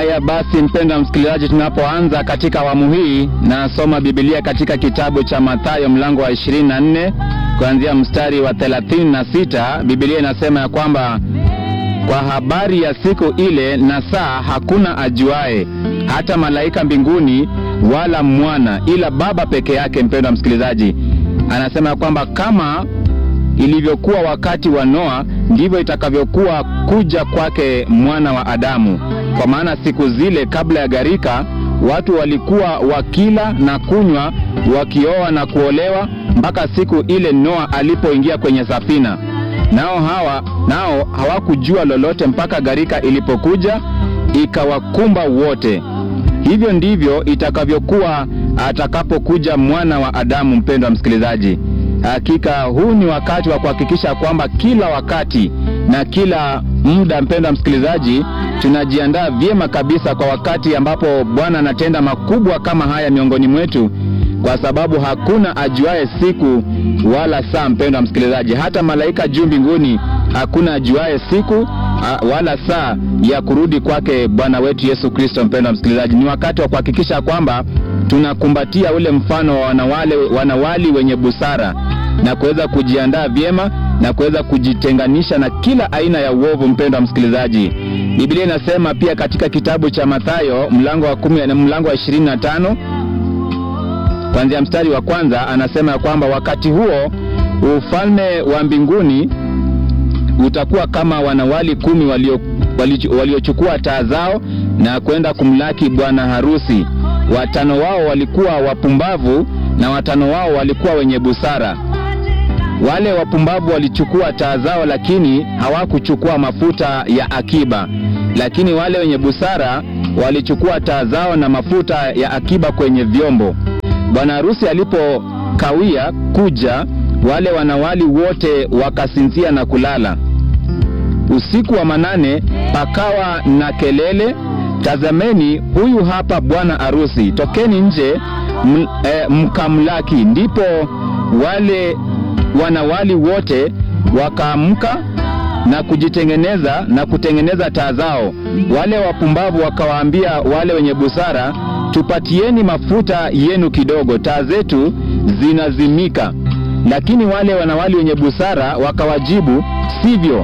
Haya basi, mpendwa msikilizaji, tunapoanza katika awamu hii, nasoma Biblia katika kitabu cha Mathayo mlango wa 24 kuanzia mstari wa 36. Biblia inasema ya kwamba kwa habari ya siku ile na saa hakuna ajuae, hata malaika mbinguni wala mwana, ila Baba peke yake. Mpendwa msikilizaji, anasema ya kwamba kama ilivyokuwa wakati wa Noa ndivyo itakavyokuwa kuja kwake mwana wa Adamu. Kwa maana siku zile kabla ya gharika, watu walikuwa wakila na kunywa, wakioa na kuolewa, mpaka siku ile Noa alipoingia kwenye safina. Nao hawa nao hawakujua lolote mpaka gharika ilipokuja ikawakumba wote. Hivyo ndivyo itakavyokuwa atakapokuja mwana wa Adamu. Mpendwa msikilizaji, Hakika huu ni wakati wa kuhakikisha kwamba kila wakati na kila muda, mpendwa msikilizaji, tunajiandaa vyema kabisa kwa wakati ambapo Bwana anatenda makubwa kama haya miongoni mwetu, kwa sababu hakuna ajuaye siku wala saa. Mpendwa msikilizaji, hata malaika juu mbinguni hakuna ajuaye siku wala saa ya kurudi kwake Bwana wetu Yesu Kristo. Mpendwa msikilizaji, ni wakati wa kuhakikisha kwamba tunakumbatia ule mfano wa wanawale, wanawali wenye busara na kuweza kujiandaa vyema na kuweza kujitenganisha na kila aina ya uovu. Mpendwa msikilizaji, Biblia inasema pia katika kitabu cha Mathayo mlango wa kumi na mlango wa 25 kuanzia mstari wa kwanza, anasema ya kwamba wakati huo ufalme wa mbinguni utakuwa kama wanawali kumi waliochukua walio taa zao na kwenda kumlaki bwana harusi. Watano wao walikuwa wapumbavu na watano wao walikuwa wenye busara. Wale wapumbavu walichukua taa zao, lakini hawakuchukua mafuta ya akiba. Lakini wale wenye busara walichukua taa zao na mafuta ya akiba kwenye vyombo. Bwana harusi alipokawia kuja, wale wanawali wote wakasinzia na kulala. Usiku wa manane pakawa na kelele, tazameni, huyu hapa bwana arusi, tokeni nje m, e, mkamlaki. Ndipo wale wanawali wote wakaamka na kujitengeneza na kutengeneza taa zao. Wale wapumbavu wakawaambia wale wenye busara, tupatieni mafuta yenu kidogo, taa zetu zinazimika. Lakini wale wanawali wenye busara wakawajibu, sivyo,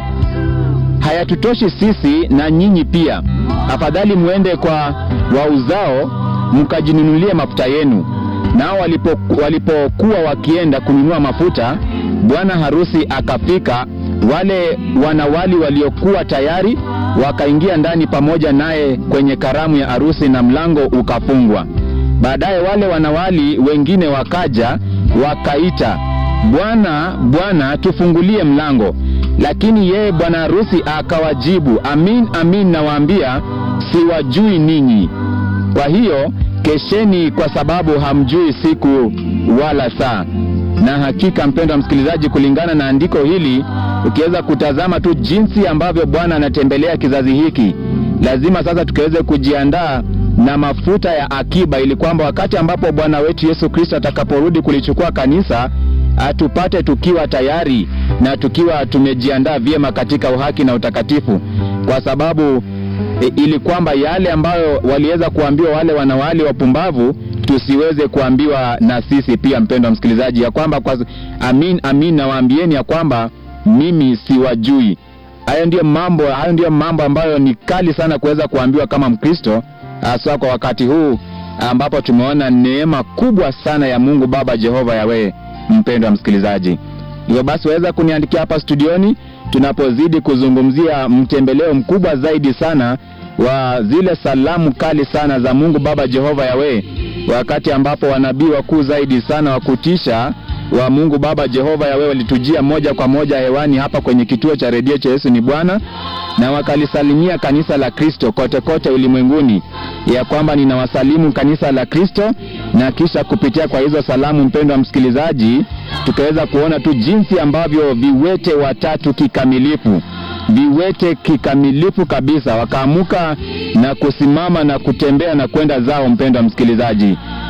hayatutoshi sisi na nyinyi pia. Afadhali mwende kwa wauzao mkajinunulie mafuta yenu. Nao walipokuwa walipo wakienda kununua mafuta, bwana harusi akafika. Wale wanawali waliokuwa tayari wakaingia ndani pamoja naye kwenye karamu ya harusi, na mlango ukafungwa. Baadaye wale wanawali wengine wakaja wakaita, Bwana, Bwana, tufungulie mlango. Lakini yeye bwana harusi akawajibu, amin amin nawaambia, siwajui ninyi. Kwa hiyo kesheni, kwa sababu hamjui siku wala saa. Na hakika, mpendwa msikilizaji, kulingana na andiko hili, ukiweza kutazama tu jinsi ambavyo Bwana anatembelea kizazi hiki, lazima sasa tukaweze kujiandaa na mafuta ya akiba, ili kwamba wakati ambapo Bwana wetu Yesu Kristo atakaporudi kulichukua kanisa atupate tukiwa tayari na tukiwa tumejiandaa vyema katika uhaki na utakatifu, kwa sababu e, ili kwamba yale ambayo waliweza kuambiwa wale wanawali wapumbavu tusiweze kuambiwa na sisi pia, mpendwa msikilizaji, ya kwamba kwa, amin amin nawaambieni ya kwamba mimi siwajui. Hayo ndiyo mambo, hayo ndiyo mambo ambayo ni kali sana kuweza kuambiwa kama Mkristo, hasa kwa wakati huu ambapo tumeona neema kubwa sana ya Mungu Baba Jehova Yawe. Mpendwa msikilizaji, hivyo basi waweza kuniandikia hapa studioni tunapozidi kuzungumzia mtembeleo mkubwa zaidi sana wa zile salamu kali sana za Mungu Baba Jehova Yawe, wakati ambapo wanabii wakuu zaidi sana wa kutisha wa Mungu Baba Jehova Yawe walitujia moja kwa moja hewani hapa kwenye kituo cha redio cha Yesu ni Bwana, na wakalisalimia kanisa la Kristo kote kote ulimwenguni, ya kwamba ninawasalimu kanisa la Kristo. Na kisha kupitia kwa hizo salamu, mpendwa msikilizaji, tukaweza kuona tu jinsi ambavyo viwete watatu kikamilifu viwete kikamilifu kabisa wakaamuka na kusimama na kutembea na kwenda zao. Mpendwa msikilizaji,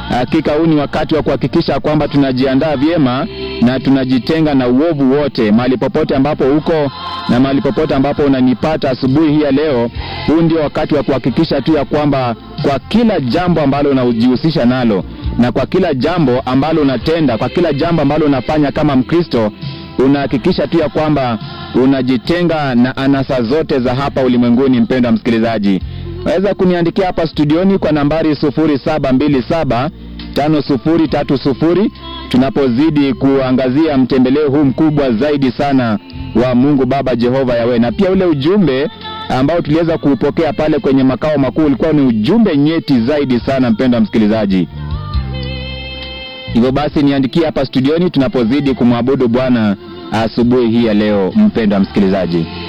Hakika huu ni wakati wa kuhakikisha kwamba tunajiandaa vyema na tunajitenga na uovu wote, mahali popote ambapo uko na mahali popote ambapo unanipata asubuhi hii ya leo. Huu ndio wakati wa kuhakikisha tu ya kwamba kwa kila jambo ambalo unajihusisha nalo na kwa kila jambo ambalo unatenda, kwa kila jambo ambalo unafanya kama Mkristo, unahakikisha tu ya kwamba unajitenga na anasa zote za hapa ulimwenguni. Mpendwa msikilizaji, waweza kuniandikia hapa studioni kwa nambari 0727 5030 tunapozidi kuangazia mtembeleo huu mkubwa zaidi sana wa Mungu Baba Jehova Yawe, na pia ule ujumbe ambao tuliweza kuupokea pale kwenye makao makuu ulikuwa ni ujumbe nyeti zaidi sana, mpendwa msikilizaji. Hivyo basi niandikie hapa studioni tunapozidi kumwabudu Bwana asubuhi hii ya leo, mpendwa msikilizaji.